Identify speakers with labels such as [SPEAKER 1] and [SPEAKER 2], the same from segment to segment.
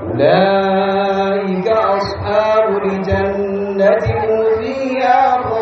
[SPEAKER 1] أولئك أصحاب الجنة هم فيها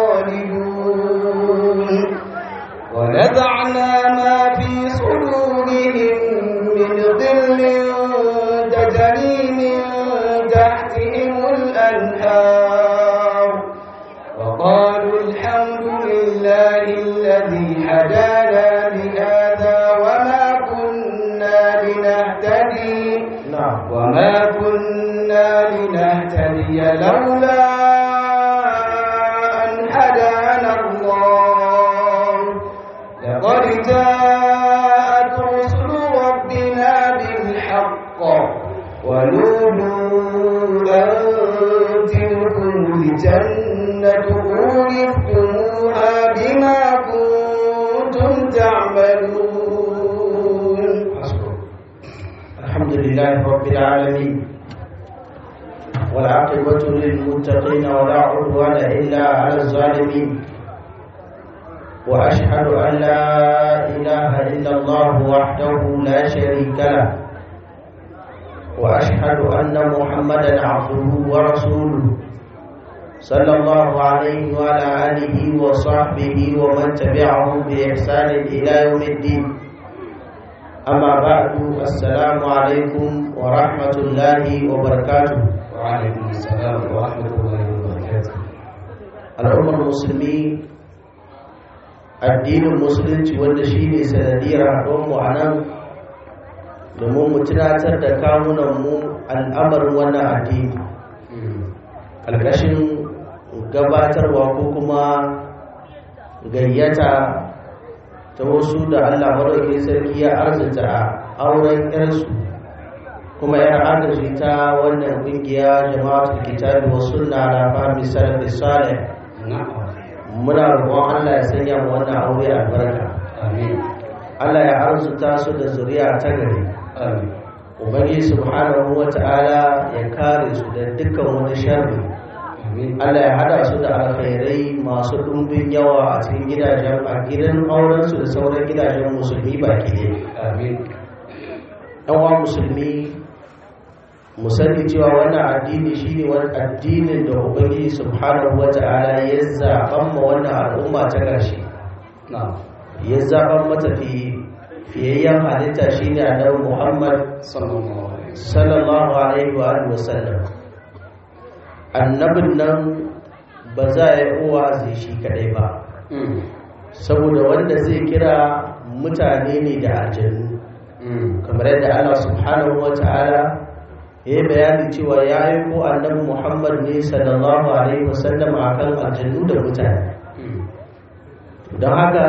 [SPEAKER 1] خالدون ونزعنا ما في صدورهم من ظل تجري من تحتهم الأنهار وقالوا الحمد لله الذي هدانا لهذا وما كنا لنهتدي
[SPEAKER 2] نعم
[SPEAKER 1] وما كنا لنهتدي لولا أن هدانا الله لقد جاءت رسل ربنا بالحق ونودوا أن تلكم الجنة أورثتموها بما كنتم تعملون
[SPEAKER 2] الحمد لله رب العالمين والعاقبة للمتقين ولا عدوان إلا على الظالمين وأشهد أن لا إله إلا الله وحده لا شريك له وأشهد أن محمدا عبده ورسوله صلى الله عليه وعلى آله وصحبه ومن تبعهم بإحسان إلى يوم الدين أما بعد السلام عليكم ورحمة الله وبركاته
[SPEAKER 1] وعليكم السلام ورحمة الله وبركاته
[SPEAKER 2] al'ummar musulmi addinin musulunci wanda shi ne sanadiyar haɗuwarmu a nan domin mu tunatar da kawunanmu al'amarin wannan addini ƙarƙashin gabatarwa ko kuma gayyata ta wasu da allah maɗauki sarki ya arzita a auren 'yarsu kuma yar agaji ta wannan ƙungiya jama'atul kitabi wa sunna ala fahmi salafi salih muna roƙon Allah ya sanya mu wannan aure albarka
[SPEAKER 1] Amin.
[SPEAKER 2] Allah ya arzuta su da zuriya ta gari
[SPEAKER 1] Amin.
[SPEAKER 2] Ubangiji subhanahu wa ta'ala ya kare su da dukkan wani sharri
[SPEAKER 1] Amin.
[SPEAKER 2] Allah ya hada su da alkhairai masu ɗumbin yawa a cikin gidajen a gidan auren su da sauran gidajen musulmi baki ɗaya
[SPEAKER 1] Amin.
[SPEAKER 2] ɗan uwa musulmi mu sani cewa wannan addini shine wani addinin da ubangiji subhanahu wata'ala ya zaɓan ma wannan al'umma ta ƙarshe
[SPEAKER 1] Na'am.
[SPEAKER 2] ya zaɓan mata fi fiyayyen halitta shine annabi muhammad
[SPEAKER 1] Sallallahu alaihi wasallam.
[SPEAKER 2] sallallahu alaihi wa alihi wasallam annabin nan ba za a yi wa'azi shi kadai ba
[SPEAKER 1] Mm.
[SPEAKER 2] saboda wanda zai kira mutane ne da aljannu
[SPEAKER 1] Mm.
[SPEAKER 2] kamar yadda Allah subhanahu wa ta'ala ya yi bayani cewa ya yi ko annabi Muhammad ne sallallahu alaihi wasallam a kan aljannu da mutane
[SPEAKER 1] Mm.
[SPEAKER 2] don haka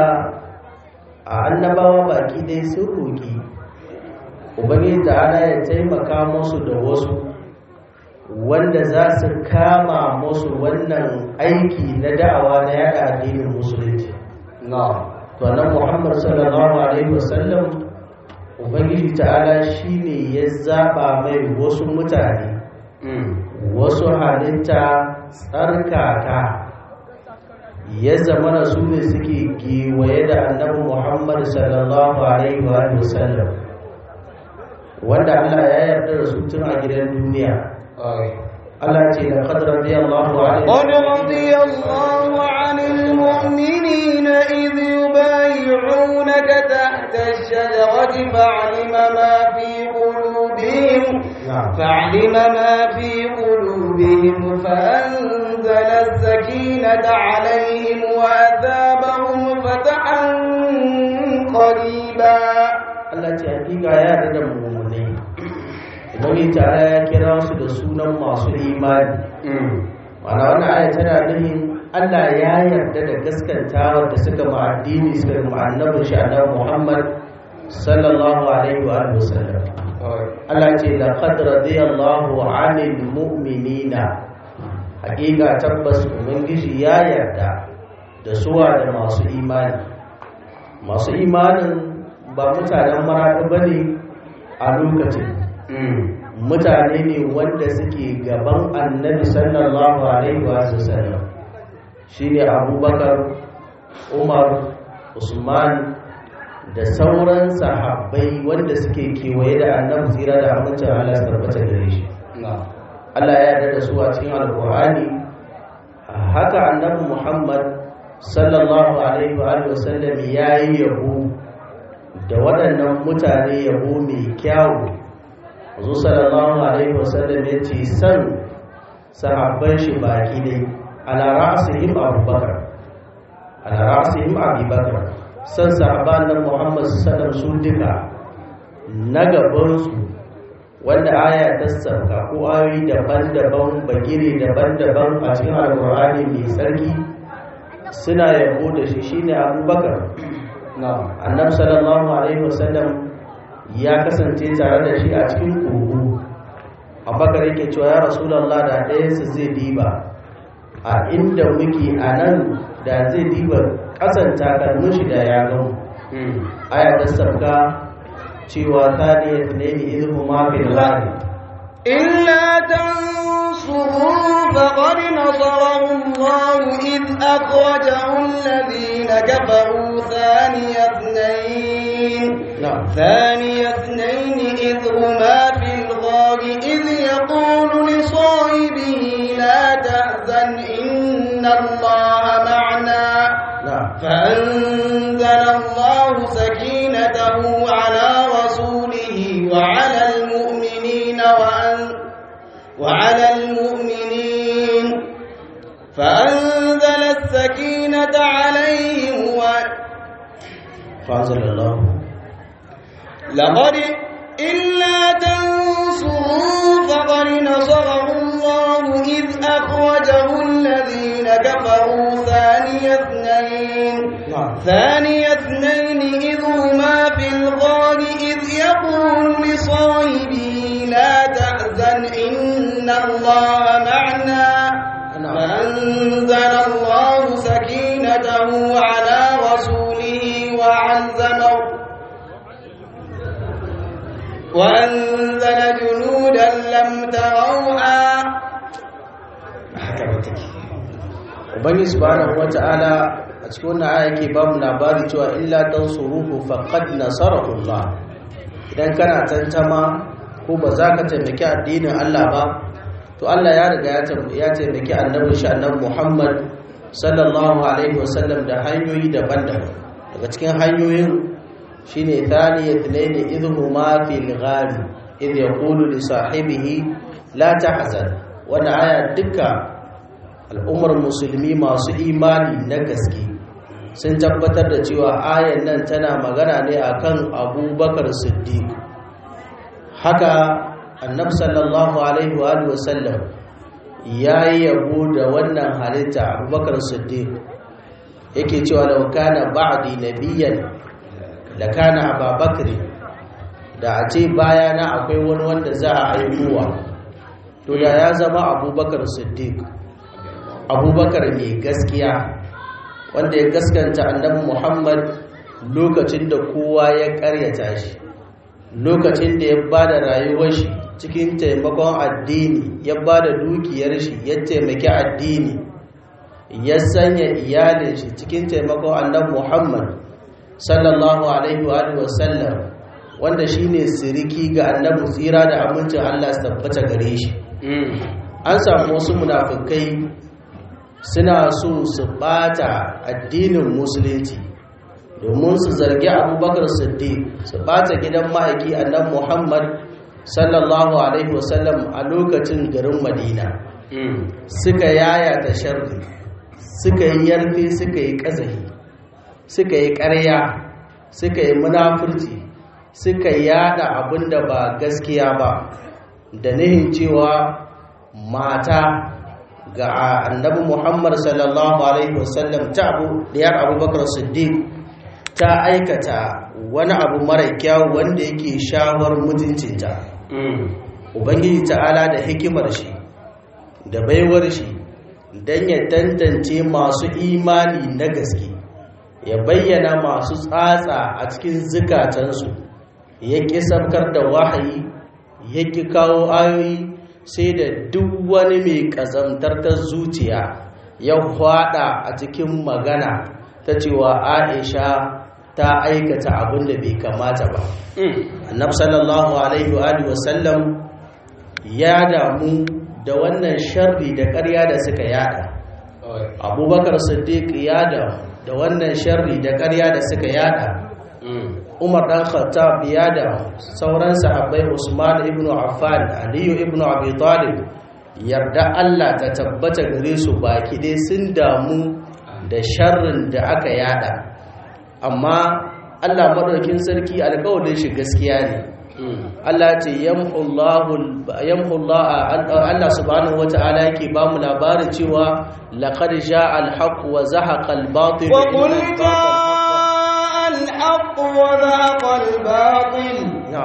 [SPEAKER 2] a annabawa baki dai sun roƙi ubangiji ta'ala ya taimaka musu da wasu wanda za su kama musu wannan aiki na da'awa na yada addinin musulunci
[SPEAKER 1] Na'am.
[SPEAKER 2] to annabi Muhammad sallallahu alaihi wasallam ubangiji ta'ala shine ya zaba mai wasu mutane
[SPEAKER 1] Mm.
[SPEAKER 2] wasu halitta tsarkaka ya zamana su ne suke giwaye da annabi Muhammad sallallahu alaihi wa sallam wanda Allah ya yarda da su tun a gidan duniya
[SPEAKER 1] Ai.
[SPEAKER 2] Allah ce da qad radiyallahu anhu
[SPEAKER 1] قد رضي الله عن المؤمنين إذ يبايعونك تحت الشجرة فعلم ما في قلوبهم
[SPEAKER 2] na'am
[SPEAKER 1] فعلم ما في قلوبهم فأنزل السكينة عليهم وأثابهم فتحا قريبا
[SPEAKER 2] Allah ce hakika ya yarda da mummunai Ubangiji ta'ala ya kira su da sunan masu imani Mana wannan aya tana nufin Allah ya yarda da gaskantawa da suka ma addini suka ma annabin shi annabi Muhammad sallallahu alaihi wa alihi wasallam Allah ce laqad radiyallahu 'anil mu'minina hakika tabbas ubangiji ya yarda da suwa da masu imani masu imanin ba mutanen maraɗi bane a lokacin mutane ne wanda suke gaban annabi sallallahu alaihi wa sallam shi ne abubakar umar usman da sauran sahabbai wanda suke kewaye da annabi tsira da amincin Allah su tabbata gare shi Allah ya yarda da su a cikin alkur'ani haka annabi Muhammad sallallahu alaihi wa alihi wasallam yayi yabo da waɗannan mutane yabo mai kyawu Azu sallallahu alaihi wasallam ya ce san sahabban shi baki dai ala ra'sihim abubakar ala ra'sihim abubakar san sahabban nan Muhammad sallallahu su duka na gaban su wanda aya ta sauka ko ayoyi daban-daban bagire daban-daban a cikin alkur'ani mai sarki suna yabo da shi shine abubakar annabi sallallahu alaihi wasallam ya kasance tare da shi a cikin kogo abubakar yake cewa ya rasulallah da ɗayansu zai diba a inda muke a nan da zai diba ƙasan takalmin shi da ya gan aya ta sabga cewa ta ne ne ne ilmu ma bil ghari
[SPEAKER 3] إلا تنصروا فقد نصره الله إذ أخرجه الذين كفروا ثاني اثنين
[SPEAKER 2] na'am
[SPEAKER 3] ثاني اثنين إذ هما في الغار إذ يقول لصاحبه لا تحزن إن الله معنا
[SPEAKER 2] na'am
[SPEAKER 3] فأنزل الله سكينته على رسوله وعلى المؤمنين وأن وعلى المؤمنين فأنزل السكينة عليهم و...
[SPEAKER 2] fa'anzalallahu
[SPEAKER 3] لقد إلا تنصروا فقد نصره الله إذ أخرجه الذين كفروا ثاني اثنين
[SPEAKER 2] na'am
[SPEAKER 3] ثاني اثنين إذ هما في الغار إذ يقول لصاحبه لا تحزن إن الله معنا
[SPEAKER 2] na'am
[SPEAKER 3] فأنزل الله سكينته على رسوله وعزمه وأنزل جنودا لم تروها
[SPEAKER 2] haka ba take ubangiji subhanahu wata'ala a cikin wannan aya yake ba mu labari cewa illa tansuruhu faqad nasarahu Allah idan kana tantama ko ba za ka taimaki addinin Allah ba to Allah ya riga ya tam- ya taimaki annabi shi annabi Muhammad sallallahu alaihi wasallam da hanyoyi daban-daban daga cikin hanyoyin shine thaniyat layli idhuma fil ghari idh yaqulu li sahibihi la tahzan wannan aya duka al'ummar musulmi masu imani na gaske sun tabbatar da cewa ayan nan tana magana ne akan abubakar siddiq haka annab sallallahu alaihi wa alihi wasallam ya yi yabo da wannan halitta abubakar siddiq yake cewa da kana ba'di nabiyyan da kana ababakar da a ce bayana akwai wani wanda za a aikowa to da ya zama abubakar siddiq abubakar mai gaskiya wanda ya gaskanta annabi muhammad lokacin da kowa ya karyata shi lokacin da ya ba da rayuwar shi cikin taimakon addini ya ba da dukiyar shi ya taimaki addini ya sanya iyalin shi cikin taimakon annabi muhammad sallallahu alaihi wa alihi wasallam wanda shine siriki ga annabi tsira da amincin allah su tabbata gare shi an samu wasu munafikai suna so su bata addinin musulunci domin su zargi abubakar siddiq su bata gidan ma'aiki annabi muhammad sallallahu alaihi wasallam a lokacin garin madina suka yaya ta sharri suka yi yarfe suka yi ƙazahi suka yi ƙarya suka yi munafurci suka yada abin da ba gaskiya ba da nihin cewa mata ga annabi Muhammad sallallahu alaihi wasallam ta abu diyar Abubakar Siddiq ta aikata wani abu mara kyau wanda yake shawar mutuncinta Ubangiji ta'ala da hikimar shi da baiwar shi don ya tantance masu imani na gaske ya bayyana masu tsatsa a cikin zukatansu ya ƙi sabkar da wahayi ya ƙi kawo ayoyi sai da duk wani mai ƙazantar ta zuciya ya hwada a cikin magana ta cewa aisha ta aikata abin da bai kamata ba annabi sallallahu alaihi wa alihi wasallam ya damu da wannan sharri da ƙarya da suka yada abubakar siddiq ya damu da wannan sharri da ƙarya da suka yada umar dan khattab ya damu sauran sahabbai usman ibn affan aliyu ibn abi talib yarda Allah ta tabbata gare su baki dai sun damu da sharrin da aka yada amma Allah madaukin sarki alƙawarin shi gaskiya ne Allah ce yamhullahu Allah subhanahu wata'ala yake ba mu labarin cewa laqad ja'a al-haqq wa zahaqa al-batil
[SPEAKER 3] wa qul ja'a al-haqq wa zahaqa al-batil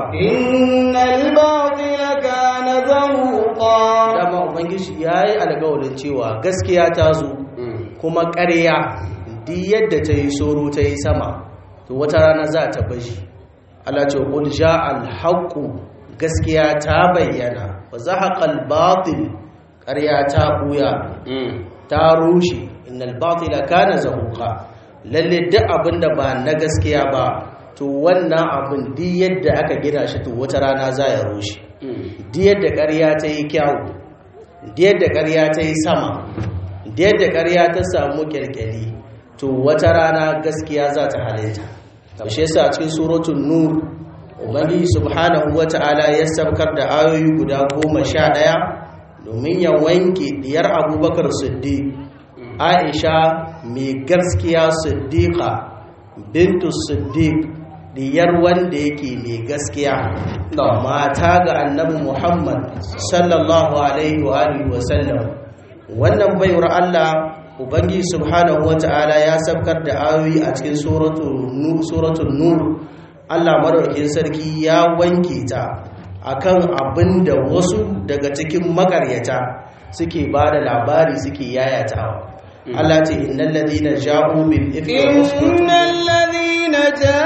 [SPEAKER 3] innal batila kana zahuqa
[SPEAKER 2] dama ubangiji yayi alƙawarin cewa gaskiya ta zo kuma ƙarya duk yadda ta yi soro ta yi sama to wata rana za ta bashi Allah ce qul ja'al haqqu gaskiya ta bayyana wa zahaqal batil ƙarya ta buya ta rushe innal batila kana zahuqa lalle duk abinda ba na gaskiya ba to wannan abin duk yadda aka gina shi to wata rana za ya rushe duk yadda ƙarya ta yi kyau duk yadda ƙarya ta yi sama duk yadda ƙarya ta samu kyalkyali to wata rana gaskiya za ta halitta shi yasa a cikin suratul nur ubangiji subhanahu wata'ala ya saukar da ayoyi guda goma sha ɗaya domin ya wanke diyar abubakar siddiq aisha mai gaskiya siddiqa bintu siddiq diyar wanda yake mai gaskiya mata ga annabi muhammad sallallahu alaihi wa alihi wa sallam wannan baiwar allah ubangiji subhanahu wata'ala ya sabkar da ayoyi a cikin suratul nur Allah madaukakin sarki ya wanke ta akan abinda wasu daga cikin makaryata suke bada labari suke yayatawa Allah ce innal ladina ja'u bil ifki
[SPEAKER 3] innal ladina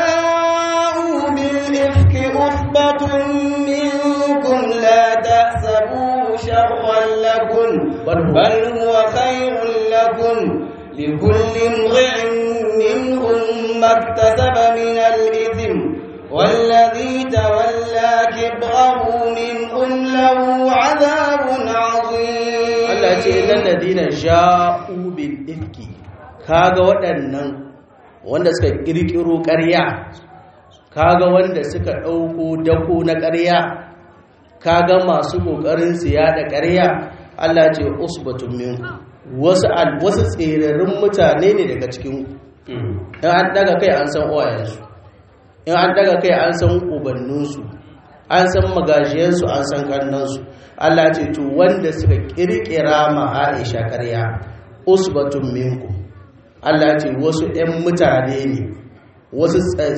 [SPEAKER 3] ja'u bil ifki usbatun minkum la tahsabuhu sharran lakum bal huwa khairun lakum لكل امرئ منهم ما اكتسب من الإثم والذي تولى كبره منهم له عذاب عظيم
[SPEAKER 2] Allah ce illal ladina ja'u bil ifki kaga waɗannan wanda suka kirkiro ƙarya kaga wanda suka ɗauko dako na ƙarya kaga masu ƙoƙarin su yada ƙarya Allah ce usbatun minku wasu wasu tserarin mutane ne daga cikin in an daga kai an san uwayensu in an daga kai an san ubanninsu an san magajiyarsu an san kannansu Allah ce to wanda suka kirkira ma Aisha ƙarya usbatun minku Allah ce wasu ɗan mutane ne wasu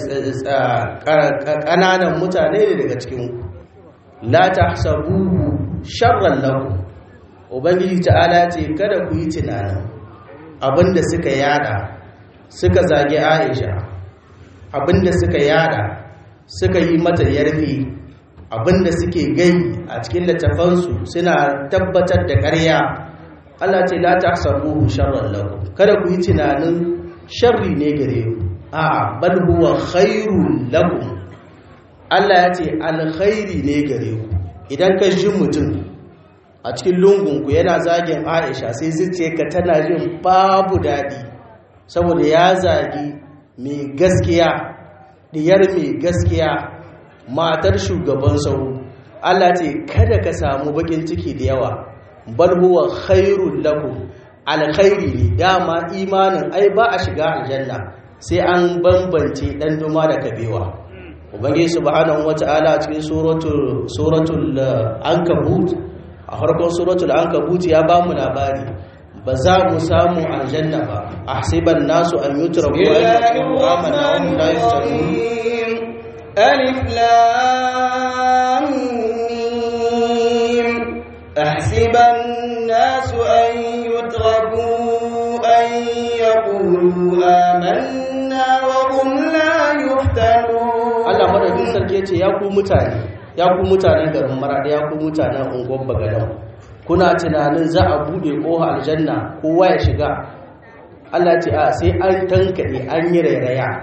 [SPEAKER 2] ƙananan mutane ne daga cikin la tahsabuhu sharran lakum ubangiji ta'ala ce kada ku yi tunanin abinda suka yada suka zage aisha abinda suka yada suka yi mata yarfi abinda suke gai a cikin littafansu suna tabbatar da ƙarya Allah ce la tahsabuhu sharran lakum kada ku yi tunanin sharri ne gare ku a'a bal huwa khairul lakum Allah ya ce alkhairi ne gare ku idan ka ji mutum a cikin lungunku yana zagin aisha sai zuciyarka tana jin babu daɗi saboda ya zagi mai gaskiya diyar mai gaskiya matar shugaban sauro Allah ce kada ka samu bakin ciki da yawa bal huwa khairul lakum alkhairi ne dama imanin ai ba a shiga aljanna sai an bambance dan duma da kabewa ubangiji subhanahu wata'ala a cikin suratul suratul ankabut a farkon suratul ankabut ya ba mu labari ba za mu samu aljanna ba ahsiban nasu an yutraku an yaqulu amanna wa hum la yuftanun
[SPEAKER 3] alif lam mim ahsiban nasu an yutraku an yaqulu amanna wa hum la yuftanun
[SPEAKER 2] Allah madaukin sarki yace ya ku mutane ya ku mutanen garin maradi ya ku mutanen unguwar bagadan kuna tunanin za a bude koha aljanna kowa ya shiga Allah ce a sai an tankade an yi rairaya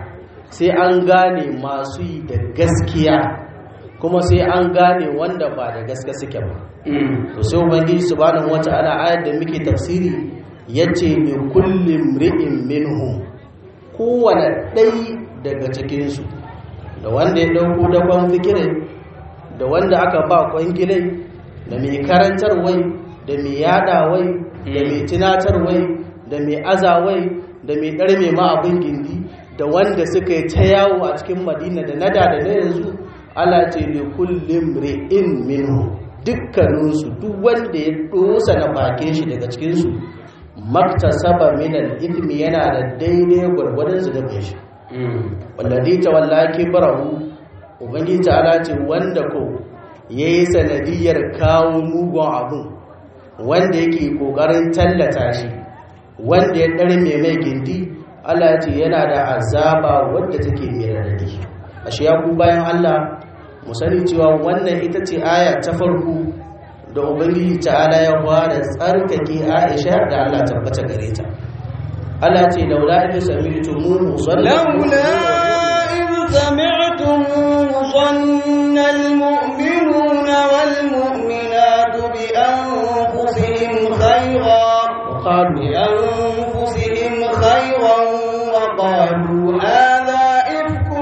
[SPEAKER 2] sai an gane masu yi da gaskiya kuma sai an gane wanda ba da gaske suke ba to sai ubangiji subhanahu wata'ala ayar da muke tafsiri yace li kulli mri'in minhum kowane ɗai daga cikin su da wanda ya dauko dakon fikirin da wanda aka ba kwangilai da mai karantarwai da mai yadawai da mai tunatarwai da mai azawai da mai ɗarme ma abin gindi da wanda suka yi ta yawo a cikin madina da nada da na yanzu ala ce li kullum ri'in minhu dukkaninsu duk wanda ya dosa na bakin shi daga cikinsu maktasaba minal ithmi yana da daidai gwargwadon su da shi wallazi tawalla kibrahu ubangiji ta'ala ce wanda ko yayi sanadiyar kawo mugun abun wanda yake kokarin tallata shi wanda ya darme mai gindi Allah ce yana da azaba wadda take mai radadi ashe ya ku bayan Allah mu sani cewa wannan ita ce aya ta farko da ubangiji ta'ala ya fara tsarkake Aisha da Allah tabbata gare ta Allah ce laula idh sami'tumuhu
[SPEAKER 3] لولا إذ سمعتموه ظن المؤمنون والمؤمنات بأنفسهم خيرا
[SPEAKER 2] وقالوا
[SPEAKER 3] بأنفسهم خيرا وقالوا هذا إفك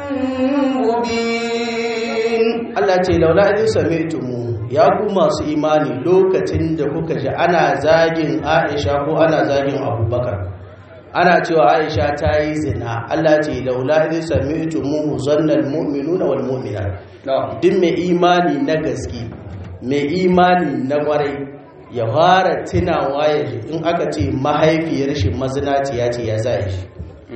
[SPEAKER 3] مبين
[SPEAKER 2] Allah ce laula idh sami'tumu ya ku masu imani lokacin da kuka ji ana zagin Aisha ko ana zagin Abubakar ana cewa Aisha ta yi zina Allah ce laula idh sami'tumu zannal mu'minuna wal mu'minat duk mai imani na gaske mai imani na kwarai ya fara tunawa ya ji in aka ce mahaifiyar shi mazinaciya ce ya zai shi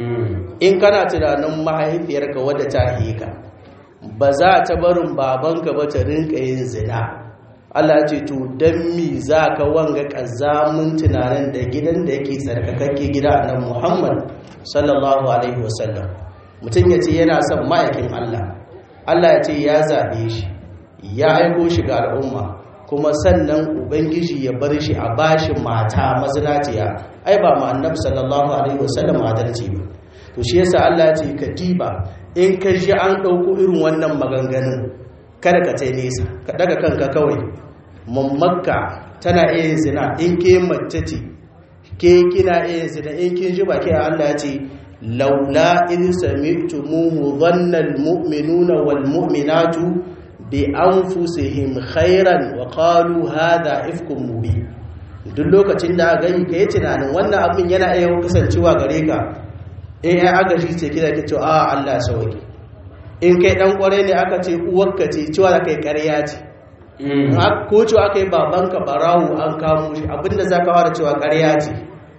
[SPEAKER 2] in kana tunanin mahaifiyarka wadda ta ka ba za ta barin babanka ba ta rinka yin zina Allah ce to dan mi za ka wanga kazamin tunanin da gidan da yake tsarkakakke gida nan Muhammad sallallahu alaihi wasallam mutum ya ce yana son ma'aikin Allah Allah ya ce ya zaɓe shi ya aiko shi ga al'umma kuma sannan ubangiji ya bar shi a bashi mata mazinaciya ai ba ma annabi sallallahu alaihi wasallam adalci ba to shi yasa Allah ya ce katiba in ka ji an ɗauko irin wannan maganganun kada ka tai nesa ka daga kanka kawai mammakka tana iya zina in ke mace ce ke kina iya zina in kin ji baki Allah ya ce laula in sami'tumuhu dhanna almu'minuna walmu'minatu bi anfusihim khairan wa qalu hadha ifkum mubin duk lokacin da gani kai tunanin wannan abin yana iya kasancewa gare ka in ya agaji ce kida ke cewa a Allah sauki in kai dan kware ne aka ce uwarka ce cewa da kai ƙarya ce ko cewa aka yi babanka barawo an kamo shi abinda za ka fara cewa ƙarya ce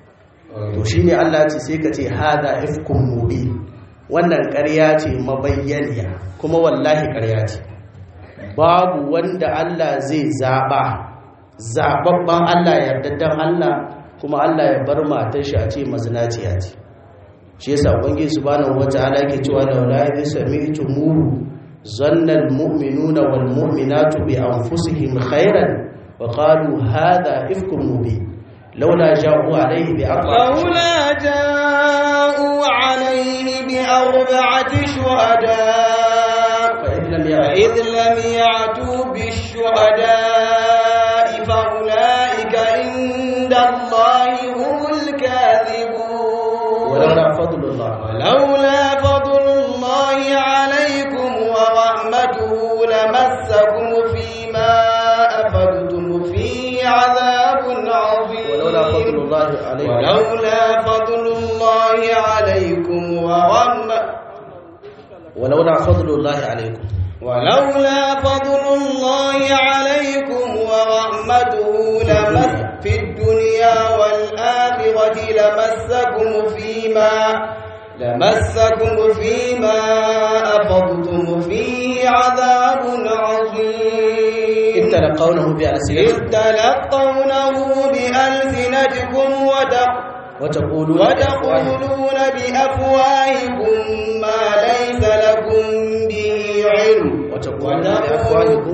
[SPEAKER 2] to shi ne Allah ce sai ka ce hada ifkun mubi wannan ƙarya ce mabayyaniya kuma wallahi ƙarya ce babu wanda Allah zai zaɓa zaɓaɓɓen Allah yardaddan Allah kuma Allah ya bar matar shi a ce mazinaciya ce shi yasa ubangiji subhanahu wataala yake cewa la la yasmi'tumuhu zanna almu'minuna wal mu'minatu bi anfusihim khairan wa qalu hadha ifkum mubin laula ja'u alayhi bi
[SPEAKER 3] لولا جاءوا عليه بأربعة شهداء
[SPEAKER 2] فإن لم
[SPEAKER 3] فإذ لم يعتوا بالشهداء فأولئك عند الله هم الكاذبون
[SPEAKER 2] ولولا فضل الله
[SPEAKER 3] ولولا فضل الله عليكم ورحمته لمسكم فيما أفضتم فيه عذاب عظيم
[SPEAKER 2] ولولا فضل الله عليكم
[SPEAKER 3] ولولا فضل الله عليكم ورحمته
[SPEAKER 2] ولولا فضل الله عليكم
[SPEAKER 3] ولولا فضل الله عليكم ورحمته لمس في الدنيا والآخرة لمسكم فيما لمسكم فيما أفضتم فيه عذاب عظيم
[SPEAKER 2] إذ تلقونه
[SPEAKER 3] إذ
[SPEAKER 2] بألسنتكم
[SPEAKER 3] تلقونه بألسنتكم وتق
[SPEAKER 2] وتقولون
[SPEAKER 3] وتقولون بأفواهكم ما ليس لكم به علم
[SPEAKER 2] وتقولون بأفواهكم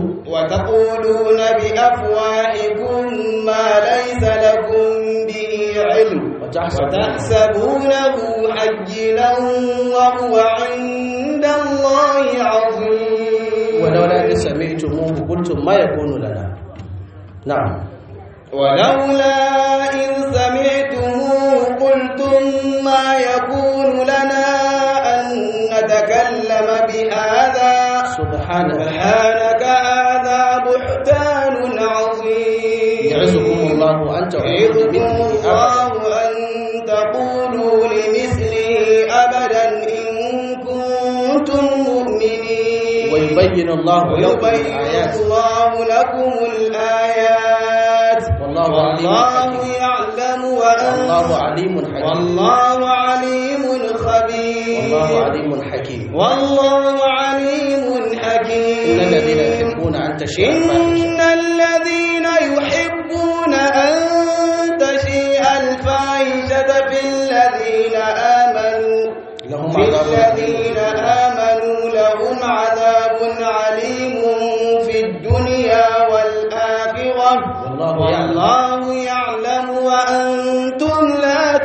[SPEAKER 3] وتقولون بأفواهكم ما ليس لكم به علم وتحسبونه حينا وهو عند الله عظيم
[SPEAKER 2] ولولا إذ سمعتموه قلتم ما يكون لنا نعم
[SPEAKER 3] ولولا إذ سمعتموه قلتم ما يكون لنا أن نتكلم بهذا
[SPEAKER 2] سبحانك
[SPEAKER 3] سبحانك هذا بهتان عظيم
[SPEAKER 2] يعزكم الله أن تقولوا
[SPEAKER 3] يعظكم
[SPEAKER 2] بمثله
[SPEAKER 3] الله
[SPEAKER 2] أبدا
[SPEAKER 3] أن تقولوا لمثله أبدا إن كنتم مؤمنين
[SPEAKER 2] ويبين الله لكم
[SPEAKER 3] ويبين
[SPEAKER 2] الآيات
[SPEAKER 3] الله لكم الآيات
[SPEAKER 2] والله عليم
[SPEAKER 3] والله
[SPEAKER 2] حكيم
[SPEAKER 3] يعلم
[SPEAKER 2] والله
[SPEAKER 3] وأنتم
[SPEAKER 2] عليم حكيم
[SPEAKER 3] والله عليم خبير
[SPEAKER 2] والله عليم حكيم
[SPEAKER 3] والله عليم حكيم
[SPEAKER 2] إن الذين يحبون أن تشيع الفاحشة
[SPEAKER 3] إن الذين يحبون أن تشيع الفاحشة في الذين آمنوا
[SPEAKER 2] لهم
[SPEAKER 3] في
[SPEAKER 2] عذاب
[SPEAKER 3] الذين آمنوا لهم عذاب عليم في الدنيا والآخرة
[SPEAKER 2] والله يعلم
[SPEAKER 3] والله يعلم وأنتم لا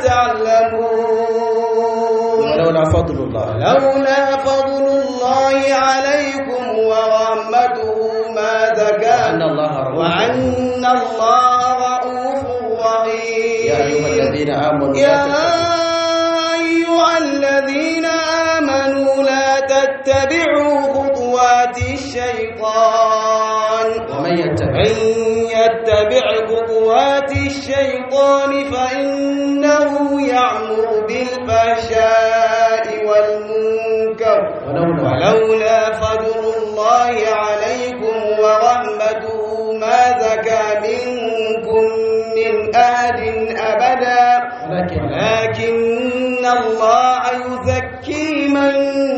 [SPEAKER 3] تعلمون
[SPEAKER 2] ولولا فضل الله
[SPEAKER 3] لولا فضل الله عليكم ورحمته ما زكى
[SPEAKER 2] أن الله رؤوف
[SPEAKER 3] وأن الله رؤوف رحيم
[SPEAKER 2] يا أيها الذين آمنوا لا
[SPEAKER 3] يا
[SPEAKER 2] تتبعوا
[SPEAKER 3] أيها الذين آمنوا لا تتبعوا خطوات الشيطان
[SPEAKER 2] ومن يتبع
[SPEAKER 3] من يتبع خطوات الشيطان فإنه يعمر بالفحشاء والمنكر
[SPEAKER 2] ولولا
[SPEAKER 3] ولولا فضل الله عليكم ورحمته ما زكى منكم من أحد أبدا
[SPEAKER 2] ولكن
[SPEAKER 3] ولكن الله يزكي من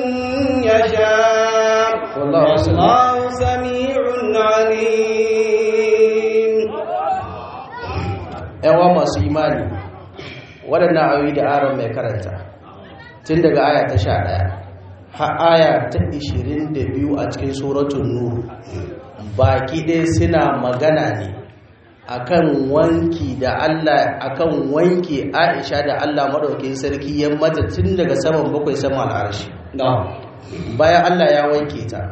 [SPEAKER 3] يشاء
[SPEAKER 2] والله سميع
[SPEAKER 3] والله سميع عليم
[SPEAKER 2] yawa masu imani waɗannan ayoyi da aron mai karanta tun daga aya ta sha ɗaya har aya ta ishirin da biyu a cikin suratun nuru baki ɗaya suna magana ne akan wanki da Allah akan wanki Aisha da Allah madaukakin sarki ya mata tun daga saman bakwai saman arshi bayan Allah ya wanke ta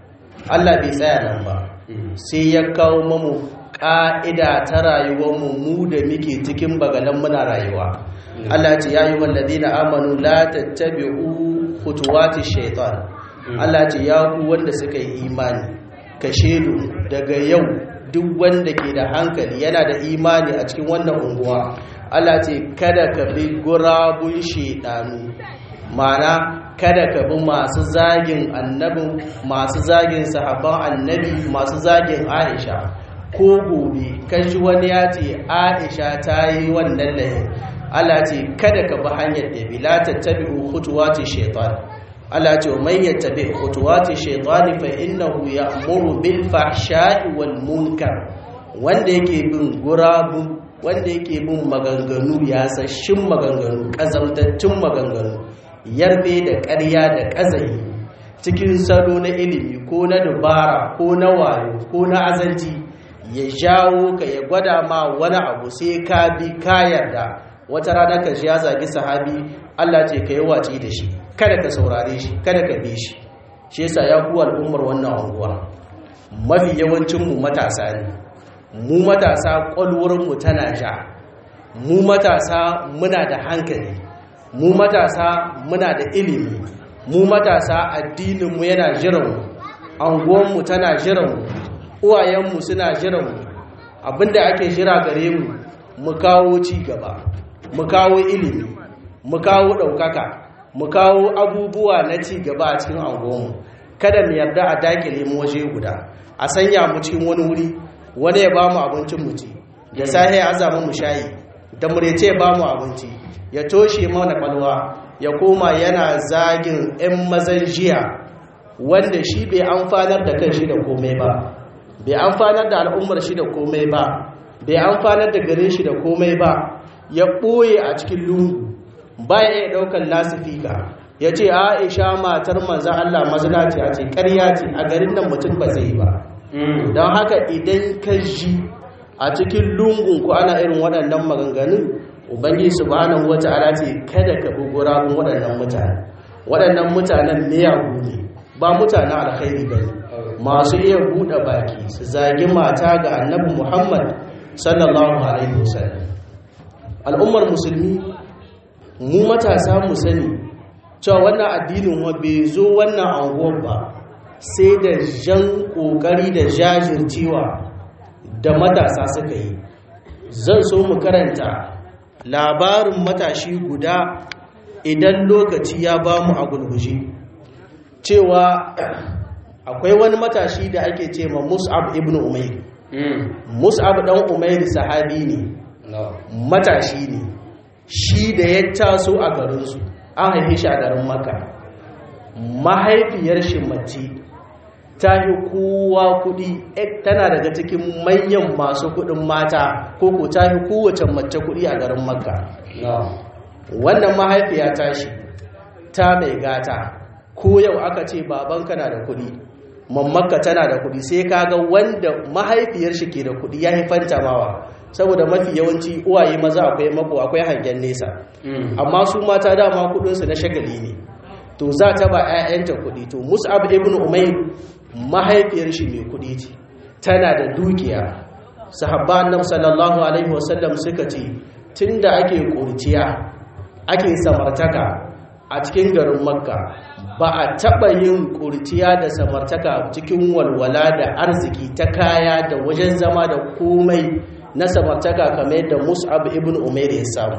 [SPEAKER 2] Allah bai tsaya nan ba sai ya kawo mamu ƙa'ida ta rayuwarmu mu da muke cikin bagalan muna rayuwa Allah ce ya yi wallazi na amanu la tattabi'u khutuwati shaitan Allah ce ya ku wanda suka yi imani ka shedu daga yau duk wanda ke da hankali yana da imani a cikin wannan unguwa Allah ce kada ka bi gurabun shaidanu mana kada ka bi masu zagin annabin masu zagin sahabban annabi masu zagin aisha ko gobe kashi wani ya ce aisha ta yi wannan lahin Allah ce kada ka bi hanyar da bi la tattabi'u khutuwati shaytan Allah ce man yattabi khutuwati shaytan fa innahu ya'muru bil fahsha'i wal munkar wanda yake bin gurabu wanda yake bin maganganu yasashin maganganu kazamtattun maganganu yarbe da ƙarya da ƙazayi cikin salo na ilimi ko na dubara ko na wayo ko na azanci ya jawo ka ya gwada ma wani abu sai ka bi ka yarda wata rana ka ji ya zagi sahabi Allah ce ka yi wace da shi kada ka saurare shi kada ka bi shi shi yasa ya ku al'ummar wannan unguwa mafi yawancin mu matasa ne mu matasa kwalwurin mu tana ja mu matasa muna da hankali mu matasa muna da ilimi mu matasa addininmu yana jiranmu anguwanmu tana jiranmu uwayenmu suna jiranmu abinda ake jira gare mu mu kawo ci gaba mu kawo ilimi mu kawo ɗaukaka mu kawo abubuwa na ci gaba a cikin anguwanmu kada mu yarda a dakile mu waje guda a sanya mu cikin wani wuri wani ya ba mu abincin mu ci da safe ya azama mu shayi da murece ya ba mu abinci ya toshe mana kwalwa ya koma yana zagin 'yan mazan jiya wanda shi bai amfanar da kan shi da komai ba bai amfanar da al'ummar shi da komai ba bai amfanar da garin shi da komai ba ya ɓoye a cikin lungu baya iya ɗaukar lasifika ya ce aisha matar manzan allah mazinaci a ce ƙarya ce a garin nan mutum ba zai ba don haka idan ka ji a cikin lungun ku ana irin waɗannan maganganun ubangi subhanahu wata'ala ce kada ka bi gurabun waɗannan mutane waɗannan mutanen miyagu ne ba mutanen alkhairi ba masu iya buɗe baki su zagi mata ga annabi muhammad sallallahu alaihi wasallam al'ummar musulmi mu matasa mu sani cewa wannan addinin wa bai zo wannan anguwar ba sai da jan ƙoƙari da jajircewa da matasa suka yi zan so mu karanta labarin matashi guda idan lokaci ya ba mu a gulguje cewa akwai wani matashi da ake ce ma mus'ab ibn umair mus'ab dan umair sahabi ne matashi ne shi da ya taso a garinsu an haife shi a garin maka mahaifiyar shi mace ta yi kowa kudi tana daga cikin manyan masu kudin mata ko ko ta yi kowace mace kudi a garin makka wannan mahaifiya ta shi ta mai gata ko yau aka ce babanka na da kudi mammakka tana da kudi sai kaga wanda mahaifiyar shi ke da kudi ya haifanta mawa saboda mafi yawanci uwaye maza akwai mako akwai hangen nesa amma su mata dama kudinsu na shagali ne to za ta ba 'ya'yanta kudi to mus'ab ibn umayr mahaifiyar shi mai kudi ce tana da dukiya sahabba annabi sallallahu alaihi wasallam suka ce tunda ake kurciya ake samartaka a cikin garin makka ba a taɓa yin kurciya da samartaka cikin walwala da arziki ta kaya da wajen zama da komai na samartaka kamar yadda mus'ab ibn umair ya samu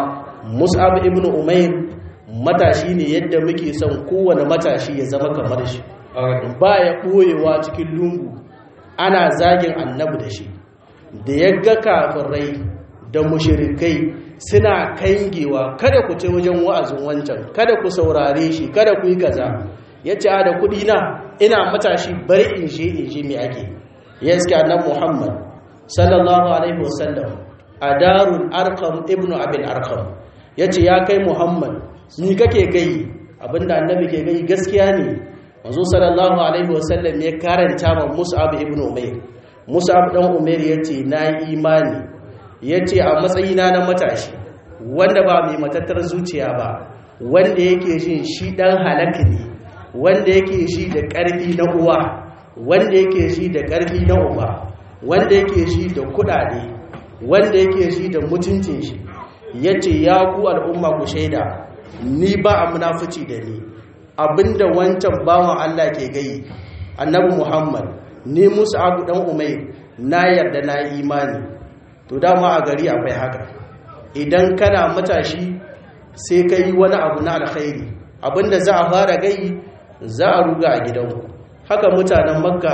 [SPEAKER 2] mus'ab ibn umair matashi ne yadda muke son kowane matashi ya zama kamar shi ba ya ɓoyewa cikin lungu ana zagin annabi da shi da ya ga kafirai da mushirikai suna kangewa kada ku ce wajen wa'azin wancan kada ku saurare shi kada ku yi kaza ya ce a da kuɗi na ina matashi bari in je in je me ake ya iske annabi muhammad sallallahu alaihi wasallam a darul arkam ibnu abin arkam ya ce ya kai muhammad ni kake gai abinda annabi ke gai gaskiya ne manzo sallallahu alaihi wasallam ya karanta ma mus'ab ibn umair mus'ab dan umair yace na imani yace a matsayina na matashi wanda ba mai matattar zuciya ba wanda yake jin shi dan halaka ne wanda yake ji da karfi na uwa wanda yake ji da karfi na uba wanda yake ji da kudade wanda yake ji da mutuncin shi yace ya ku al'umma ku shaida ni ba a munafici da ni abinda wancan bawan Allah ke gai annabi Muhammad ni musu abu dan umai na yarda na imani to dama a gari akwai haka idan kana matashi sai ka yi wani abu na alkhairi abinda za a fara gai za a ruga a gidanku haka mutanen makka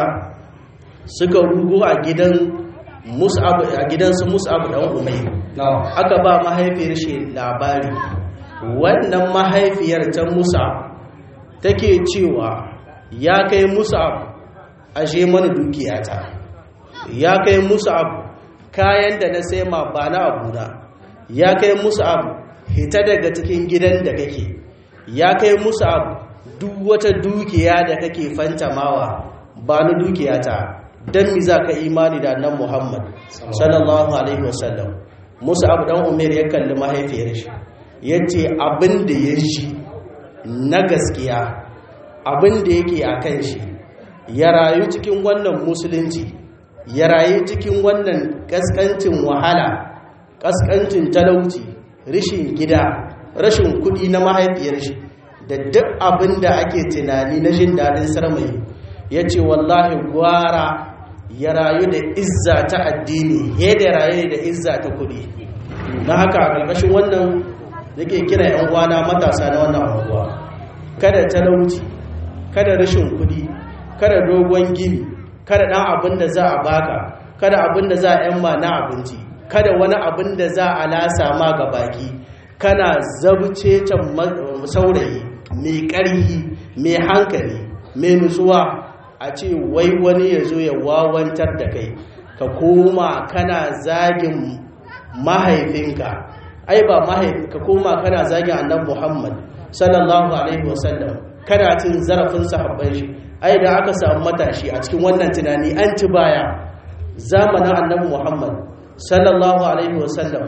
[SPEAKER 2] suka rugo a gidan mus'ab a gidansu mus'ab dan umai aka ba mahaifiyar shi labari wannan mahaifiyar ta musa take cewa ya kai musab ashe mana dukiyata ya kai musab kayan da na sai ma ba na abuna ya kai musab hita daga cikin gidan da kake ya kai musab duk wata dukiya da kake fantamawa ba na dukiyata don mi za ka imani da nan muhammad sallallahu alaihi wasallam musab dan umar ya kalli mahaifiyar shi ya ce abin da ya shi na gaskiya abin da yake a kan shi ya rayu cikin wannan musulunci ya rayu cikin wannan kaskancin wahala kaskancin talauci rashin gida rashin kudi na mahaifiyar shi da duk abin da ake tunani na jin daɗin sarmai ya ce wallahi gwara ya rayu da izza ta addini ya da rayu da izza ta kudi na haka a ƙarƙashin wannan yake kira yan uwana matasa na wannan anguwa kada talauci kada rashin kudi kada dogon gini kada dan abin da za a baka kada abin da za a yan ma na abinci kada wani abin da za a lasa ma ga baki kana zabce can saurayi mai ƙarhi mai hankali mai nutsuwa a ce wai wani ya zo ya wawantar da kai ka koma kana zagin mahaifinka ai ba mahaifi ka koma kana zagin annabi Muhammad sallallahu alaihi wasallam kana cin zarafin sahabban shi ai da aka samu matashi a cikin wannan tunani an ci baya zamanin annabi Muhammad sallallahu alaihi wasallam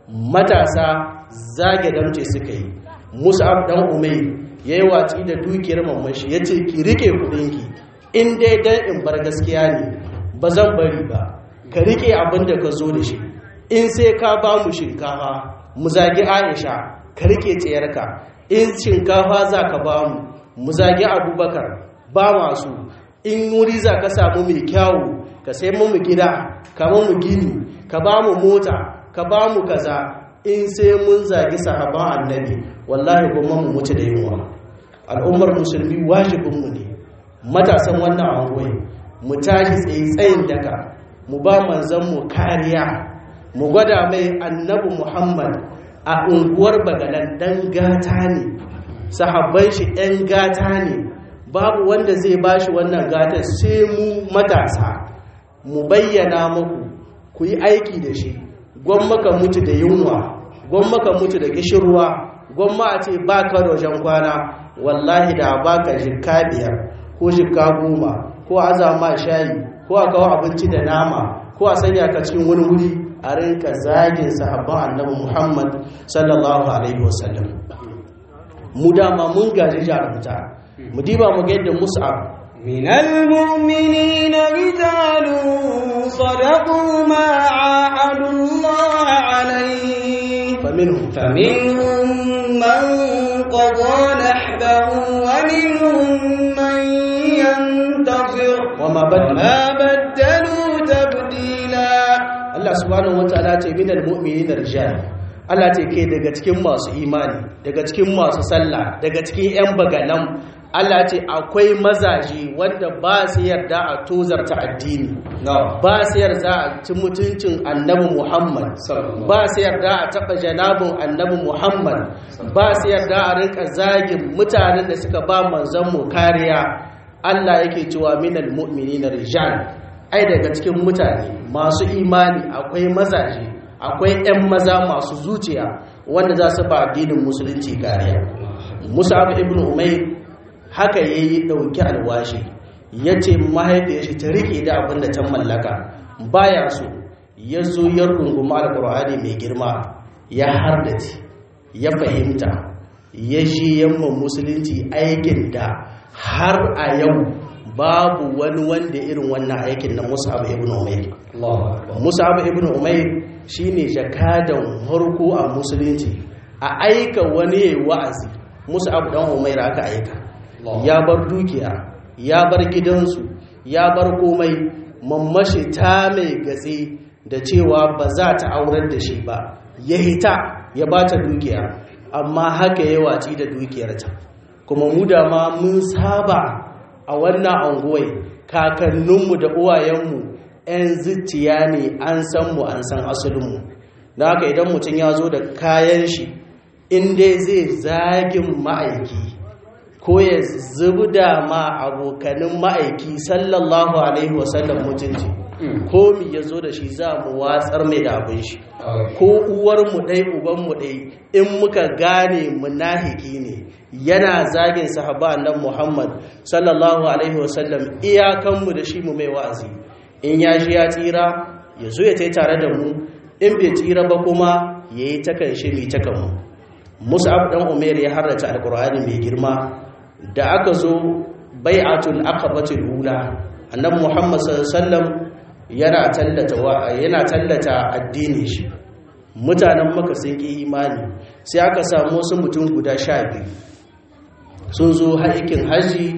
[SPEAKER 2] matasa zage damce suka yi mus'ab dan umayr yayi watsi da dukiyar mamashi yace ki rike kudinki in dai dan in bar gaskiya ne ba zan bari ba ka rike abin da ka zo da shi in sai ka ba mu shinkafa mu zagi Aisha ka rike tsayarka in shinkafa za ka ba mu mu zagi Abubakar ba masu in wuri za ka samu mai kyawu ka sai mu gida ka mu gini ka ba mu mota ka ba mu kaza in sai mun zagi sahaban annabi wallahi kuma mu mutu da yunwa al'ummar musulmi wajibinmu ne matasan wannan angoyi mu tashi tsaye tsayin daka mu ba manzanmu kariya mu gwada mai annabi muhammad a unguwar bagalan dan gata ne sahabban shi 'yan gata ne babu wanda zai bashi wannan gatar sai mu matasa mu bayyana muku ku yi aiki da shi gwammaka mutu da yunwa gwammaka mutu da kishirwa gwamma a ce ba ka da wajen kwana wallahi da ba ka jikka biyar ko jikka goma ko azama shayi ko a kawo abinci da nama ko a sanya ka cikin wani wuri a rinka zagin sahabban annabi muhammad sallallahu alaihi wasallam mu dama mun gaji jarumta mu diba mu ga yadda mus'ab
[SPEAKER 3] من المؤمنين رجال صدقوا ما عاهدوا الله عليه
[SPEAKER 2] فمنهم
[SPEAKER 3] فمنهم من قضى نحبه ومنهم من ينتظر
[SPEAKER 2] وما بدلوا
[SPEAKER 3] وما بدلوا تبديلا
[SPEAKER 2] Allah subhanahu wataala ce minal mu'minina rijal Allah ce ke daga cikin masu imani daga cikin masu sallah daga cikin yan baganan Allah ce akwai mazaje wanda ba su yarda a tozarta addini ba su yarda a ci mutuncin annabi Muhammad ba su yarda a taɓa janabin annabi Muhammad ba su yarda a rinka zagin mutanen da suka ba manzanmu kariya Allah yake cewa minal mu'minina rijal ai daga cikin mutane masu imani akwai mazaje akwai 'yan maza masu zuciya wanda za su ba addinin musulunci kariya musab ibn umair haka yayi dauki alwashi yace mahaifiyar shi ta rike da abin da ta mallaka baya so ya zo ya rungumi alqur'ani mai girma ya hardace ya fahimta ya shi yamma musulunci aikin da har a yau babu wani wanda irin wannan aikin na Mus'ab ibn Umair Mus'ab ibn Umair shine jakadan harko a musulunci a aika wani yayi wa'azi Mus'ab dan Umair aka aika ya bar dukiya ya bar gidansu ya bar komai mammashi ta mai gatse da cewa ba za ta aurar da shi ba ya hita ya bata dukiya amma haka ya waci da dukiyarta kuma mu da ma mun saba a wannan anguwai kakanninmu da uwayenmu 'yan zuciya ne an san mu an san asalinmu da haka idan mutum ya zo da kayan shi inda zai zagin ma'aiki ko ya zubda ma abokanin ma'aiki sallallahu alaihi wasallam mutunci ko mi ya zo da shi za mu watsar mai da abin shi ko uwarmu ɗai ubanmu ɗai in muka gane munahiki ne yana zagin sahaba nan Muhammad sallallahu alaihi wasallam iyakanmu da shi mu mai wa'azi in ya shi ya tsira ya zo ya tai tare da mu in bai tsira ba kuma ya yi takan shi mai takan mu mus'ab dan umair ya harrata alqur'ani mai girma da aka zo bai'atul aqabatul ula annabi Muhammad sallallahu alaihi wasallam yana tallata yana tallata addinin shi mutanen maka sun ki imani sai aka samu wasu mutum guda sha biyu sun zo haikin haji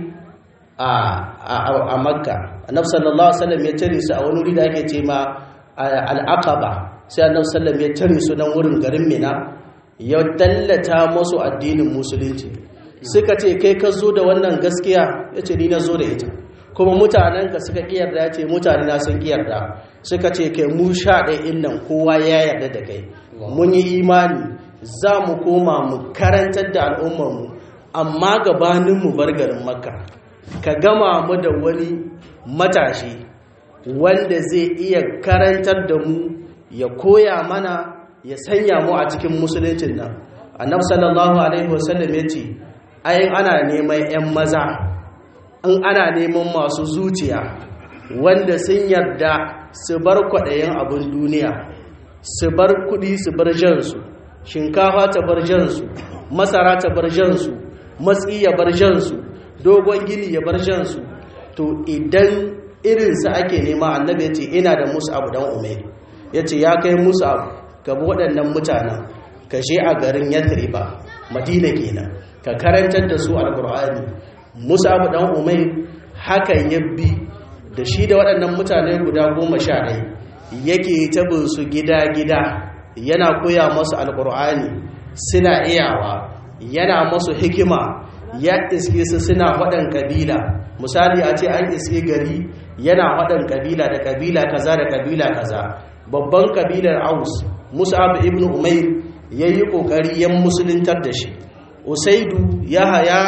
[SPEAKER 2] a makka annab sallallahu alaihi ya tare su a wani wuri da ake ce ma al'aqaba sai annab sallallahu ya tare su nan wurin garin mina ya tallata musu addinin musulunci suka ce kai ka zo da wannan gaskiya ya ce ni na zo da ita kuma mutanen ka suka kiyarda ya ce mutane na sun kiyarda suka ce kai mu sha ɗaya nan kowa ya yarda da kai mun yi imani za mu koma mu karantar da al'ummarmu amma gabaninmu bar garin makka ka gama mu da wani matashi wanda zai iya karantar da mu ya koya mana ya sanya mu a cikin musuluncin nan annab sallallahu alaihi wasallam ya ce ayin ana neman 'yan maza in ana neman masu zuciya wanda sun yarda su bar kwaɗayin abin duniya su bar kudi su bar jansu shinkafa ta bar jansu masara ta bar jansu matsi ya bar jansu dogon gini ya bar jansu to idan irinsa ake nema annabi ya ce ina da musu abu dan umar ya ce ya kai musu abu ka bi waɗannan mutanen ka je a garin yathriba madina kenan ka karantar da su alkur'ani musu abu dan umar hakan ya bi da shi da waɗannan mutane guda goma sha ɗaya yake tabin su gida-gida yana koya masu alkur'ani suna iyawa yana masu hikima ya iske su suna waɗan kabila misali a ce an iske gari yana waɗan kabila da kabila kaza da kabila kaza babban kabilar aus musab ibn umair ya yi ƙoƙari yan musuluntar da shi usaidu ya haya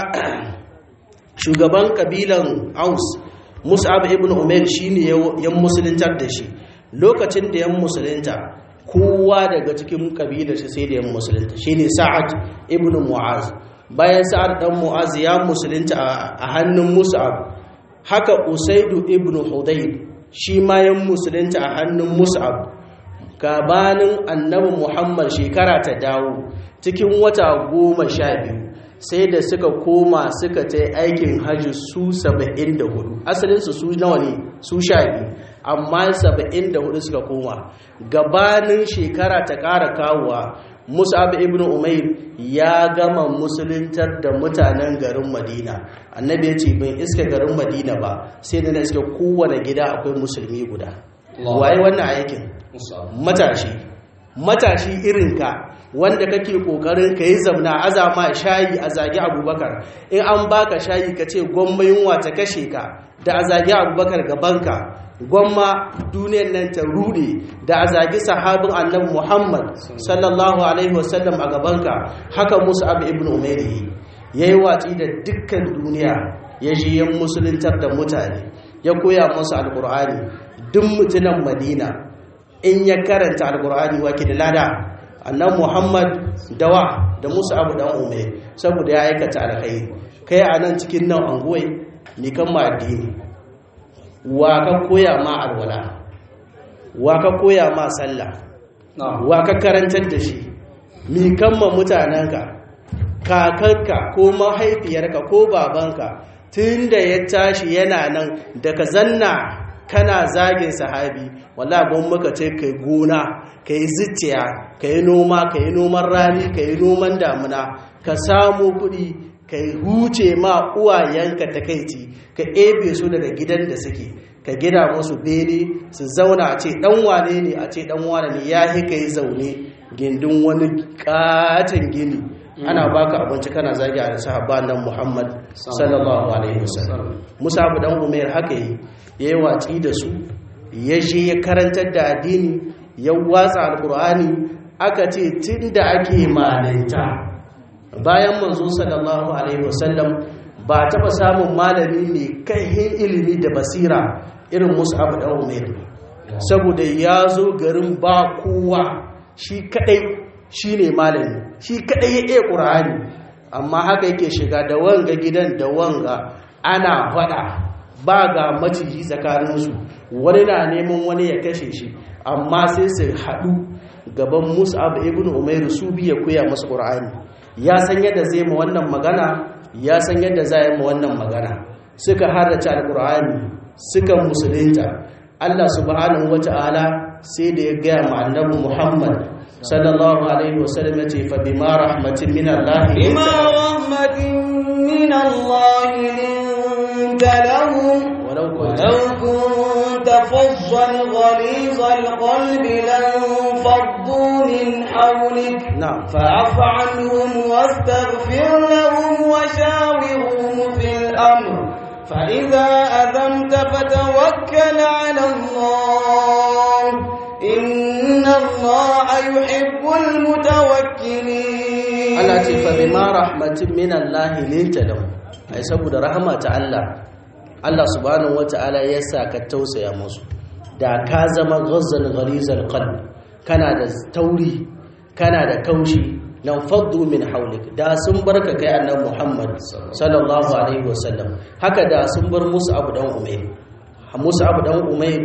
[SPEAKER 2] shugaban kabilan aus musab ibn umair shine yan musuluntar da shi lokacin da yan musulunta kowa daga cikin kabilar shi sai da yan musulunta shine sa'ad ibn mu'az bayan sa'ad dan mu'az ya musulunta a hannun mus'ab haka usaidu ibn hudayr shi ma yan musulunta a hannun mus'ab gabanin annabi muhammad shekara ta dawo cikin wata goma sha biyu sai da suka koma suka ta aikin hajji su 74 asalinsu su nawa ne su sha biyu amma 74 suka koma gabanin shekara ta ƙara kawowa musab ibn umair ya gama musuluntar da mutanen garin madina annabi ya ce bin iska garin madina ba sai da na iska kowane gida akwai musulmi guda waye wannan aikin matashi matashi irinka wanda kake kokarin ka yi zamna azama shayi a zagi abubakar in an baka shayi ka ce gwamma yunwa ta kashe ka da a zagi abubakar gabanka gwamma duniyar nan ta rude da a zagi sahabin annabi muhammad sallallahu alaihi wasallam a gabanka haka musu abu ibn umairi ya yi watsi da dukkan duniya ya ji yan musuluntar da mutane ya koya musu alkur'ani duk mutunan madina in ya karanta alkur'ani wake da lada annan muhammad dawa da musu abu dan umar saboda ya aikata alkhairi kai a nan cikin nan angoyi ni kan ma addini wa ka koya ma alwala wa ka koya ma sallah wa ka karantar da shi mi kan ma mutanenka kakanka ko mahaifiyarka ko babanka tun da ya tashi yana nan daga zanna kana zagin sahabi wala gon maka ce kai gona kai zuciya kai noma kai noman rani kai noman damuna ka samu kuɗi kai huce ma uwayenka takaici ka ebe su daga gidan da suke ka gida musu bene su zauna a ce dan wane ne a ce dan wane ne ya kai zaune gindin wani katon gini ana baka abinci kana zagi a sahabban nan Muhammad sallallahu alaihi wasallam Musa abu dan Umair haka yi yayi watsi da su ya je ya karantar da addini ya watsa alqur'ani aka ce tunda ake malinta bayan manzo sallallahu alaihi wasallam ba taba samun malami mai kai ilimi da basira irin Musa abu dan Umair saboda ya zo garin ba kowa shi kadai shi ne malami shi kaɗai ya iya ƙura'ani amma haka yake shiga da wanga gidan da wanga ana faɗa ba ga maciji tsakaninsu wani na neman wani ya kashe shi amma sai su haɗu gaban mus'ab ibn umairu su biya koya masu ƙura'ani ya san yadda zai ma wannan magana ya san yadda za yi ma wannan magana suka harrace alƙura'ani suka musulunta Allah subhanahu wata'ala sai da ya gaya ma annabi Muhammad sallallahu alaihi wasallam ya ce fa bima rahmatin min Allah
[SPEAKER 3] بما رحمة من الله لنت لهم
[SPEAKER 2] walau kunta
[SPEAKER 3] ولو كنت فظا غليظ القلب لانفضوا من حولك
[SPEAKER 2] na'am
[SPEAKER 3] فاعف عنهم واستغفر لهم وشاورهم في الأمر فإذا أذمت فتوكل على الله إن الله يحب المتوكلين
[SPEAKER 2] Allah ce fa bima rahmatin min Allah linta lahu ai saboda rahama ta Allah Allah subhanahu wata'ala ya sa ka tausaya musu da ka zama ghazzal ghalizal qalb kana da tauri kana da kaushi lan faddu min hawlik da sun barka kai annabi Muhammad sallallahu alaihi wasallam haka da sun bar musu abu dan umayr musu abu dan umayr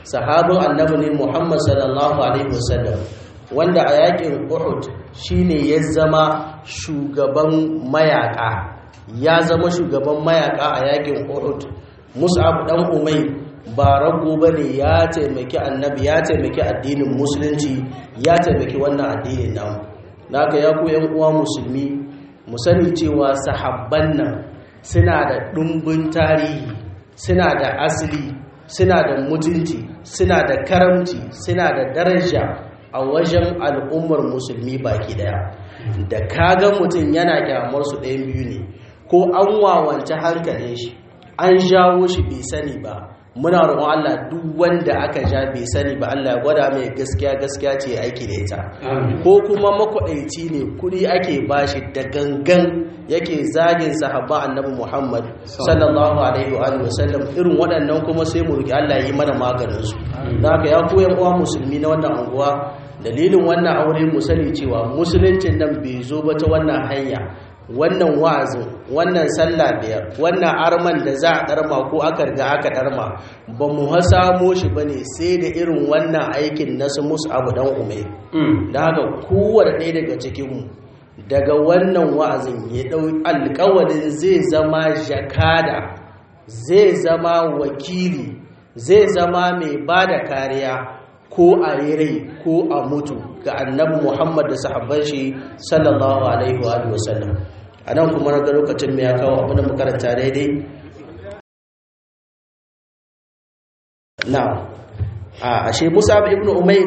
[SPEAKER 2] sahabin annabi ne Muhammad sallallahu alaihi wasallam wanda a yakin Uhud shine ya zama shugaban mayaka ya zama shugaban mayaka a yakin Uhud Mus'ab dan Umayr ba rago bane ya taimaki annabi ya taimaki addinin musulunci ya taimaki wannan addinin namu naka ya ku yan uwa musulmi mu sani cewa sahabban nan suna da ɗumbin tarihi suna da asali suna da mutunci suna da karamci suna da daraja a wajen al'ummar musulmi baki daya da kaga mutum yana kyamar su ɗayan biyu ne ko an wawance hankalin shi an jawo shi bai sani ba muna roƙon Allah duk wanda aka ja bai sani ba Allah ya gwada mai gaskiya gaskiya ce aiki da ita ko kuma makwaɗaici ne kuɗi ake bashi da gangan yake zagin sahabba annabi Muhammad sallallahu alaihi wa sallam irin waɗannan kuma sai mu roki Allah yi mana maganin su haka ya koyan uwa musulmi na wannan anguwa dalilin wannan aure mu sani cewa musuluncin nan bai zo ba ta wannan hanya wannan wa'azin wannan sallah biyar wannan arman da za a ɗarma ko aka riga aka ɗarma ba mu samo shi ba ne sai da irin wannan aikin na su musu abu dan umai da haka kowane ɗaya daga cikinmu daga wannan wa'azin ya ɗau alƙawarin zai zama jakada zai zama wakili zai zama mai ba da kariya ko a yi rai ko a mutu ga annabi muhammad da sahabban shi sallallahu alaihi wa sallam a nan kuma na ga lokacin mai ya kawo abin da makaranta daidai na a ashe musa ibn umair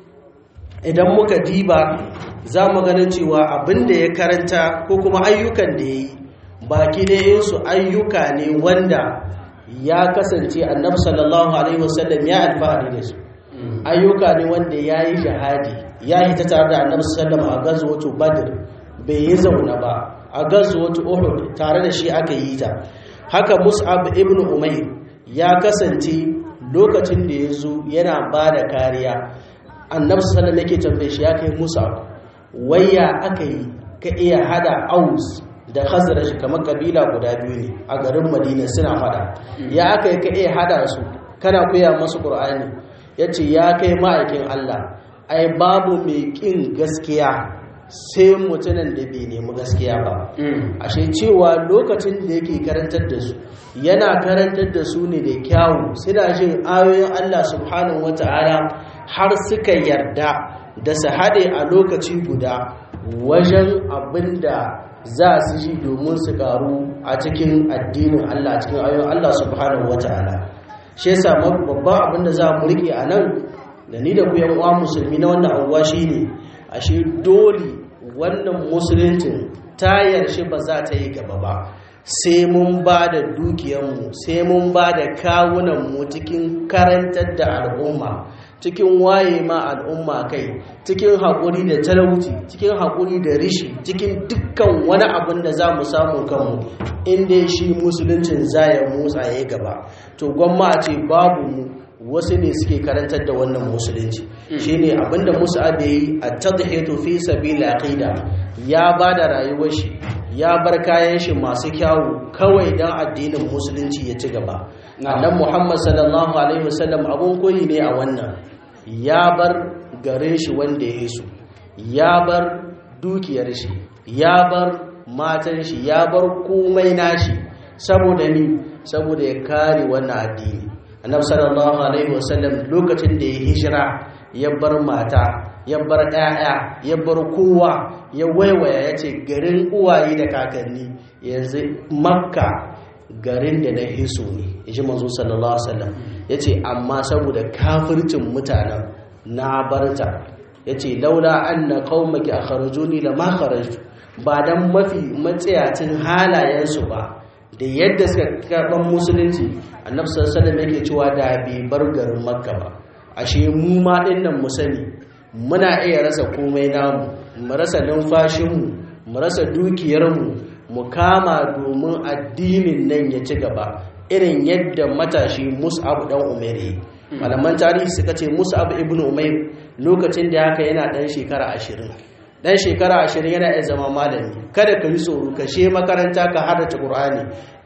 [SPEAKER 2] idan muka diba za mu ganin cewa abin da ya karanta ko kuma ayyukan da ya yi baki su ayyuka ne wanda ya kasance annabi sallallahu alaihi wasallam ya alfahari da su ayyuka ne wanda ya yi jihadi ya yi ta tare da annabi sallallahu a gazuwatu badr bai yi zauna ba a gazuwatu uhud tare da shi aka yi ta haka mus'ab ibn umair ya kasance lokacin da ya zo yana ba da kariya annabi sallallahu yake tambaye shi ya kai mus'ab waya aka yi ka iya hada aus da khazraj kamar kabila guda biyu ne a garin madina suna fada ya aka yi ka iya hada su kana koya masu qur'ani yace ya kai ma'aikin Allah ai babu mai kin gaskiya sai mutumin da bai nemi gaskiya ba ashe cewa lokacin da yake karantar da su yana karantar da su ne da kyawu suna jin ayoyin Allah subhanahu wata'ala har suka yarda da su haɗe a lokaci guda wajen abin da za su ji domin su karu a cikin addinin Allah cikin ayoyin Allah subhanahu wata'ala shi yasa babban abin da za mu rike a nan da ni da ku yan uwa musulmi na wannan anguwa shine ashe dole wannan musuluncin tayar shi ba za ta yi gaba ba sai mun ba da dukiyarmu sai mun ba da kawunanmu cikin karantar da al'umma cikin waye ma al'umma kai cikin haƙuri da talauci cikin haƙuri da rishi cikin dukkan wani abin da za mu samu kanmu inda shi musuluncin za ya motsa ya gaba to gwamma a ce babu mu wasu ne suke karantar da wannan musulunci shine abinda musu abe yi a tadhiyatu fi sabila aqida ya ba da rayuwar shi ya bar kayan shi masu kyawu kawai dan addinin musulunci ya ci gaba annabi Muhammad sallallahu alaihi wasallam abun koyi ne a wannan ya bar garin shi wanda ya su ya bar dukiyar shi ya bar matan shi ya bar komai nashi saboda ni saboda ya kare wannan addini annabi sallallahu alaihi wasallam lokacin da ya hijira ya bar mata ya bar ɗaya ya bar kowa ya waiwaya ya ce garin uwaye da kakanni yanzu makka garin da na hiso ne ya ji manzo sallallahu alaihi wasallam ya ce amma saboda kafircin mutanen na barta ya ce laula an na kaumaki a kharajuni la ma kharajtu ba dan mafi matsayacin halayensu ba da yadda suka karɓar musulunci annabi sallallahu alaihi yake cewa da bai bar garin makka ba ashe mu ma dinnan mu sani muna iya rasa komai namu mu rasa numfashinmu mu rasa dukiyarmu mu kama domin addinin nan ya ci gaba irin yadda matashi mus'ab dan umair malaman tarihi suka ce mus'ab ibn umair lokacin da haka yana dan shekara ashirin. dan shekara ashirin yana iya zama malami kada ka yi tsoro ka she makaranta ka haddace qur'ani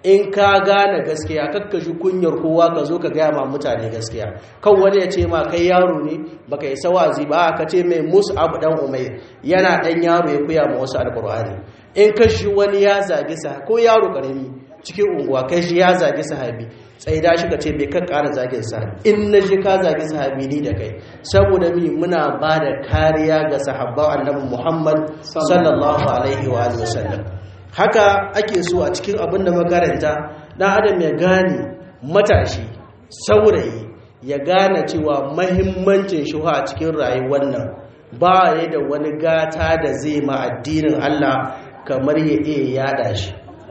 [SPEAKER 2] in ka gane gaskiya kakkashi kunyar kowa ka zo ka gaya ma mutane gaskiya kan wani ya ce ma kai yaro ne baka isa wazi ba ka ce mai musu abu dan umair yana dan yaro ya kuya ma wasu alkur'ani in kashi wani ya zagi sa ko yaro karami cikin unguwa kai shi ya zagi sahabi sai da shi ka ce bai kan ƙara zagin sa in na shi ka zagi sahabi ni da kai saboda mi muna ba da kariya ga sahabban annabi muhammad sallallahu alaihi wa sallam haka ake so a cikin abin da makaranta dan adam ya gane matashi saurayi ya gane cewa mahimmancin shuha a cikin rayuwar nan ba ya da wani gata da zai ma addinin Allah kamar ya iya yada shi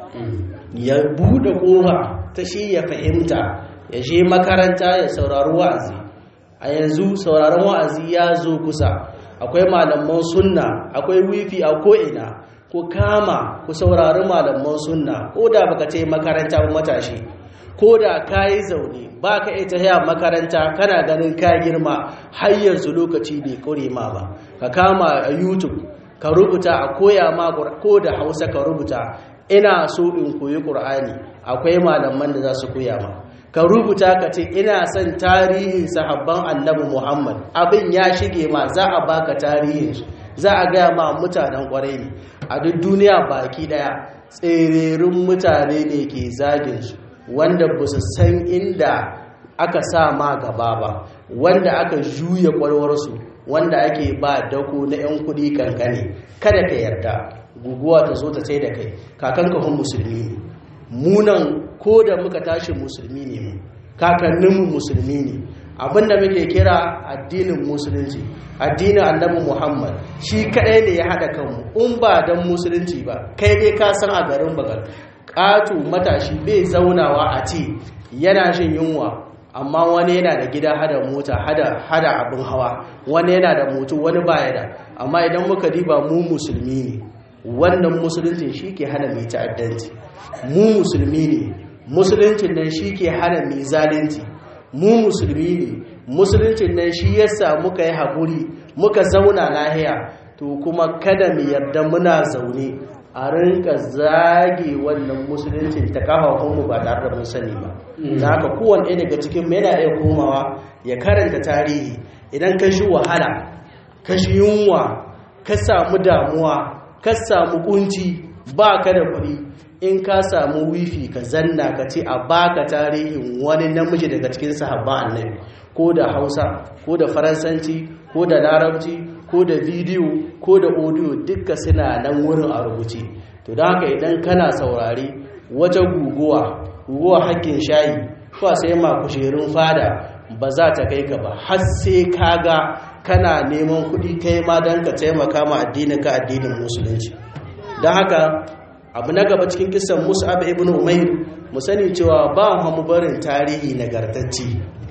[SPEAKER 2] ya bude kofa ta shi ya fahimta ya je makaranta ya saurari wa'azi a yanzu sauraron wa'azi ya zo kusa akwai malaman sunna akwai wifi a ko'ina ku kama ku saurari malaman sunna ko da baka ce makaranta ba matashi ko da ka yi zaune ba ka iya ta makaranta kana ganin ka girma har yanzu lokaci bai kure ma ba ka kama a youtube ka rubuta a koya ma ko da hausa ka rubuta ina so in koyi ƙur'ani akwai malaman da za su koya ma ka rubuta ka ce ina son tarihin sahabban annabi muhammad abin ya shige ma za a baka tarihinsu za a gaya ma mutanen kwarai ne a duk duniya baki daya tsererin mutane ne ke zaginsu wanda ba su san inda aka sa ma gaba ba wanda aka juya kwarwarsu wanda ake ba dako na 'yan kudi kankane kada ka yarda guguwa ta zo ta sai da kai kakan kahun musulmi ne munan ko da muka tashi musulmi ne mu kakanninmu musulmi ne abinda muke kira addinin musulunci addinin annabi muhammad shi kadai ne ya haɗa kanmu in ba don musulunci ba kai dai ka san a garin bagal ƙato matashi bai zaunawa a ce yana jin yunwa amma wani yana da gida hada mota hada abin hawa wani yana da moto wani baya da amma idan muka diba mu musulmi ne wannan musuluncin shi ke hana mai ta'addanci mu musulmi ne musuluncin nan shi ke hana mai zalunci mu musulmi ne musuluncin nan shi yasa muka yi haƙuri muka zauna lahiya to kuma kada mu yarda muna zaune a rinka zage wannan musuluncin ta kafafunmu ba tare da mun sani ba da haka kowane ɗaya daga cikin yana iya komawa ya karanta tarihi idan ka shi wahala ka shi yunwa ka samu damuwa ka samu kunci ba ka da kuɗi in ka samu wifi ka zanna ka ce a baka tarihin wani namiji daga cikin sahabba annabi ko da hausa ko da faransanci ko da larabci ko da bidiyo ko da audio duka suna nan wurin a rubuce to da haka idan kana saurari wata guguwa guguwa hakkin shayi ko sai ma kusherun fada ba za ta kai ka ba har sai ka ga kana neman kuɗi kai ma don ka taimaka ma addinin ka addinin musulunci don haka abu na gaba cikin kisan mus'ab ibn umair mu sani cewa ba mu barin tarihi nagartacce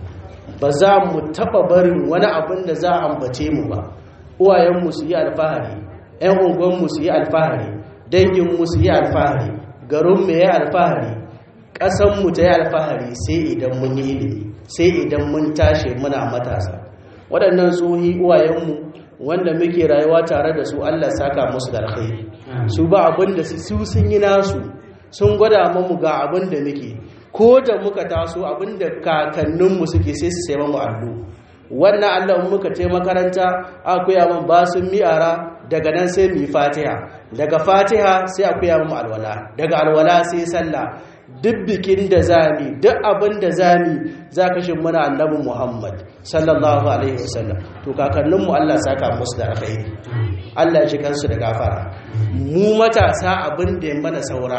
[SPEAKER 2] ba za mu taba barin wani abin da za a ambace mu ba uwayenmu su yi alfahari ƴan unguwanmu su yi alfahari danginmu su yi alfahari garinmu ya yi alfahari ƙasanmu ta yi alfahari sai idan mun yi ilimi sai idan mun tashi muna matasa waɗannan tsohi uwayenmu wanda muke rayuwa tare da su allah saka musu da alkhairi su ba abin da su sun yi nasu sun gwada mamu ga abin da muke ko da muka taso abin da kakanninmu suke sai su sai mamu allo wannan allah muka ce makaranta akwai yaman ba sun mi'ara daga nan sai mu yi fatiha daga fatiha sai akwai yaman alwala daga alwala sai sallah duk bikin da zami duk abin da zami za ka shi muna annabin muhammad sallallahu alaihi wasallam to kakanninmu allah saka musu da alkhairi allah ya shi kansu da gafara mu matasa abin da ya mana saura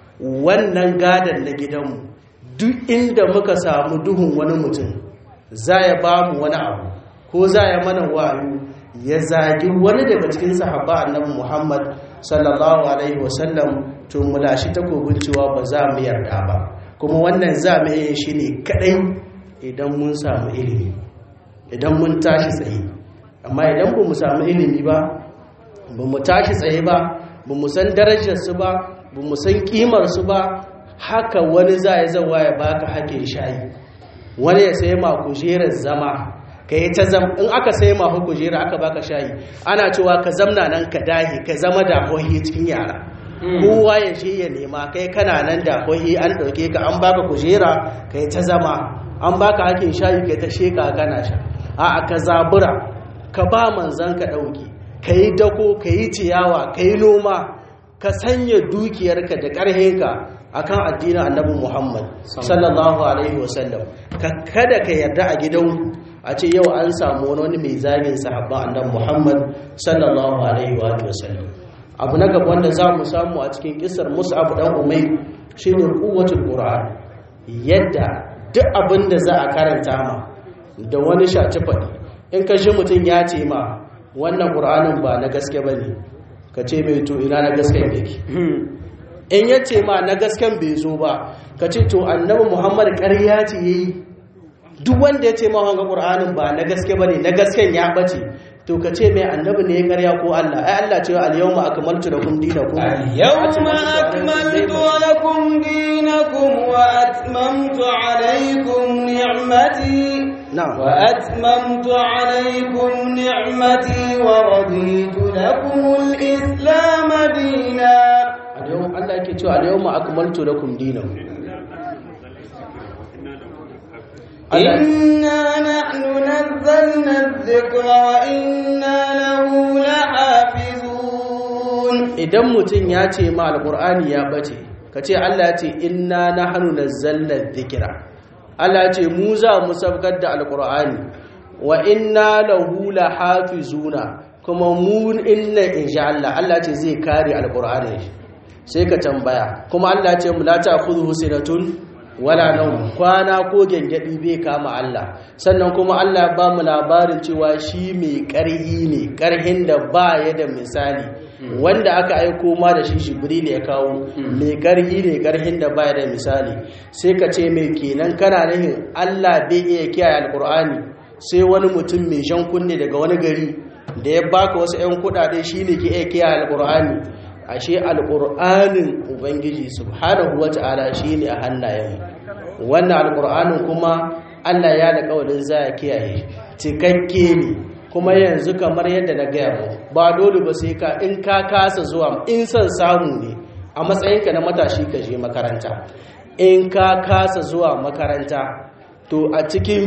[SPEAKER 2] wannan gadon na gidanmu duk inda muka samu duhun wani mutum za ya ba mu wani abu ko za ya mana wayo ya zagi wani daga cikin sahaba annabi muhammad sallallahu alaihi wasallam to mu lashi takobin cewa ba za mu yarda ba kuma wannan za mu yi shi ne kadai idan mun samu ilimi idan mun tashi tsaye amma idan ba mu samu ilimi ba ba mu tashi tsaye ba ba mu san darajarsu ba ba mu san kimarsu ba haka wani za ya zawa ya baka hakin shayi wani ya sai ma kujerar zama ka yi ta zama in aka sai ma kujera aka baka shayi ana cewa ka zamna nan ka dahi ka zama da hohi cikin yara kowa ya je ya nema kai kana nan da kwahi an ɗauke ka an baka kujera kai ta zama an baka hakin shayi kai ta sheka kana sha a ka zabura ka ba manzan ka ɗauki ka yi dako ka yi ciyawa ka yi noma ka sanya dukiyarka da ƙarhinka akan addinin annabi Muhammad sallallahu alaihi wasallam ka kada ka yarda a gidan a ce yau an samu wani mai zagin sahabban annabi Muhammad sallallahu alaihi wasallam abu na gaba wanda za mu samu a cikin kisar Mus'ab dan Umayr shine quwwatul Qur'an yadda duk abin da za a karanta ma da wani shaci faɗi in ka shi mutum ya ce ma wannan Qur'anin ba na gaske bane ka ce mai to ina na gaske yake in ya ce ma na gasken bai zo ba ka ce to annabi muhammad ƙarya ce ya yi duk wanda ya ce ma wanga ƙur'anin ba na gaske ba ne na gasken ya ɓace to ka ce mai annabi ne ya ƙarya ko allah ai allah ce al-yawma akmaltu lakum dinakum
[SPEAKER 3] al-yawma akmaltu lakum dinakum wa atmamtu alaykum ni'mati
[SPEAKER 2] na'am
[SPEAKER 3] wa atmamtu alaykum ni'mati wa raditu lakum al-islam dinan
[SPEAKER 2] yau Allah yake cewa al yawma akmaltu lakum dinakum
[SPEAKER 3] inna nahnu nazzalna adh-dhikra wa inna lahu lahafizun
[SPEAKER 2] idan mutum ya ce ma alqur'ani ya bace kace Allah ya ce inna nahnu nazzalna adh-dhikra Allah ya ce mu za mu sabkar da alqur'ani wa inna lahu lahafizuna kuma mu inna insha Allah Allah ce zai kare alqur'ani sai ka tambaya kuma Allah ce mu la ta'khudhu sinatun wala nawm kwana ko gengedi bai kama Allah sannan kuma Allah ba mu labarin cewa shi mai karhi ne karhin da ba ya da misali wanda aka aiko ma da shi Jibril ya kawo mai karhi ne karhin da ba ya da misali sai ka ce mai kenan kana nihin Allah bai iya kiyaye alqur'ani sai wani mutum mai jan kunne daga wani gari da ya baka wasu 'yan kudade shine ke iya kiyaye alqur'ani ashe alƙur'anin ubangiji subhanahu wata'ala shine a hannayen wannan alƙur'anin kuma Allah ya da kawalin za ya kiyaye cikakke ne kuma yanzu kamar yadda na gaya mu ba dole ba sai ka in ka kasa zuwa in son samu ne a matsayinka na matashi ka je makaranta in ka kasa zuwa makaranta to a cikin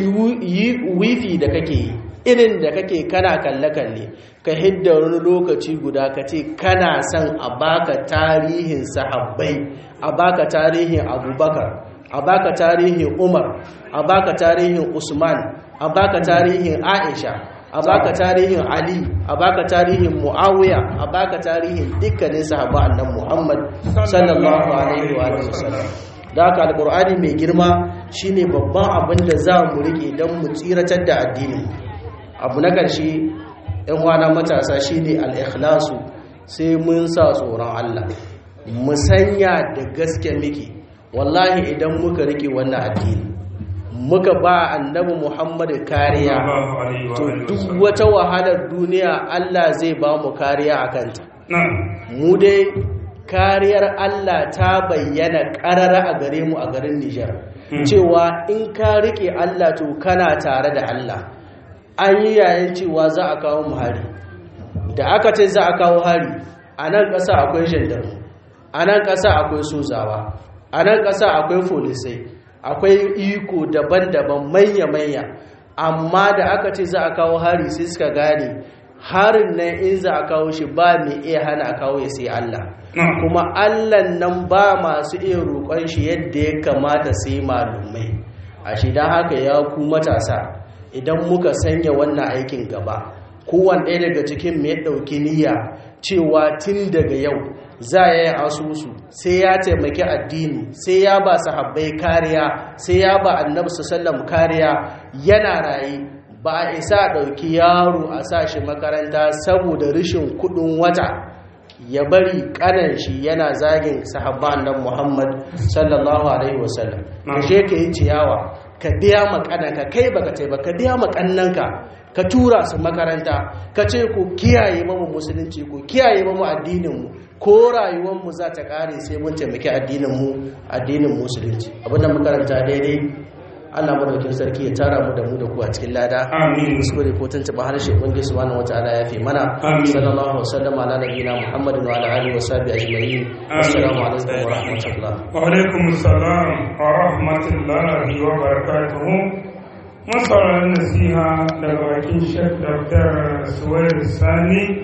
[SPEAKER 2] wifi da kake yi irin da kake kana kalle-kalle ka hidda wani lokaci guda ka ce kana son a baka tarihin sahabbai a baka tarihin abubakar a baka tarihin umar a baka tarihin usman a baka tarihin aisha a baka tarihin ali a baka tarihin muawiya a baka tarihin dukkanin sahabba annan muhammad sallallahu alaihi wa sallam da haka alkur'ani mai girma shine babban abin da za mu rike don mu tsiratar da addinin abu na ƙarshe ‘yan wana matasa shi ne al'ikhlasu sai mun sa tsoron Allah mu sanya da gaske miki wallahi idan muka rike wannan addini muka ba annabi muhammadu kariya to duk wata wahalar duniya Allah zai ba mu kariya a kanta mu dai kariyar Allah ta bayyana ƙarara a gare mu a garin Nijar cewa in ka rike Allah to kana tare da Allah an yi yayin cewa za a kawo mu hari da aka ce za a kawo hari a nan ƙasa akwai gendarmu a nan ƙasa akwai sozawa a nan ƙasa akwai folisai akwai iko daban-daban manya-manya amma da aka ce za a kawo hari sai suka gane harin nan in za a kawo shi ba mai iya hana a kawo ya sai Allah kuma Allah nan ba masu iya roƙon shi yadda ya kamata sai malumai a shi don haka ya ku matasa idan muka sanya wannan aikin gaba kowane ɗaya daga cikin mai ɗauki niyya cewa tun daga yau za ya yi asusu sai ya taimaki addini sai ya ba sahabbai kariya sai ya ba annabi sallam kariya yana raye ba a isa ɗauki yaro a sa shi makaranta saboda rashin kuɗin wata ya bari ƙanan shi yana zagin sahabba annabi muhammad sallallahu alaihi wasallam je ka yi ciyawa ka biya makananka kai baka ce ba ka biya makannanka ka tura su makaranta ka ce ku kiyaye mamu musulunci ku kiyaye mamu addininmu ko rayuwarmu za ta kare sai mun taimaki addininmu addinin musulunci abinda makaranta daidai Allah madaukin sarki ya tara mu da mu da ku a cikin lada
[SPEAKER 4] Amin.
[SPEAKER 2] kuskure ko tuntuɓa harshe ubangiji subhanahu wataala ya fi mana
[SPEAKER 4] Amin.
[SPEAKER 2] sallallahu alaihi wasallam ala nabiyina muhammadin wa ala alihi wa sahbihi ajma'in assalamu alaikum wa rahmatullah
[SPEAKER 4] وعليكم السلام ورحمة الله وبركاته masarar nasiha daga bakin shek dr suwair sani